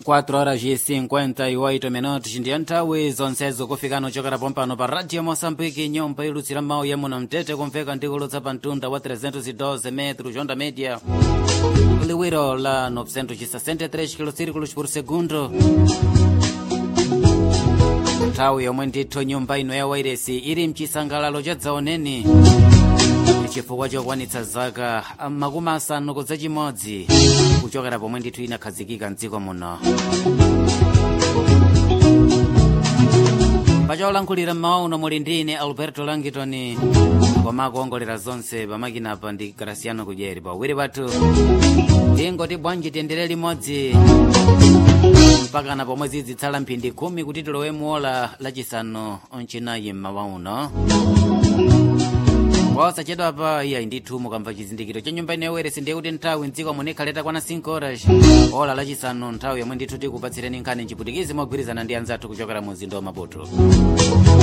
4 horas e 58 minutos ndiyo nthawi zonsezo kufikana ochokera pompano pa radio moçambique nyumba ilutsira mawu ya muno mtete kumveka ndikulutsa pa mtunda wa 312 metros onda média liwiro la 963 kilocírculos por segundo nthawi yomwe ndithu nyumba ino ya wairesi ili mchisangalalo cha dzaoneni chifukwa chokwanitsa zaka makumi asanu kudza chimodzi kuchokera pomwe ndithu inakhazikika mdziko muno pacholankhulira mmawa uno muli ndi ine alberto langitoni koma akuongolera zonse pamakinapa ndi graciano kudyeri pawiri pathu tingoti bwanji tiyendere limodzi mpakana pomwe zidzitsala mphindi khumi kuti tilowe muola lachisanu mchinayi mmawa uno posachedwa pa iya ndithu mukamva chizindikiro cha nyumba ino yawairesi ndiye kuti nthawi mdziko munikhaleta kwana 5 horas ola lachisanu nthawi yomwe ndithu tikupatsireni nkhani mchiputikizi mogwirizana ndi anzathu kuchokera mu mzinda wa maputo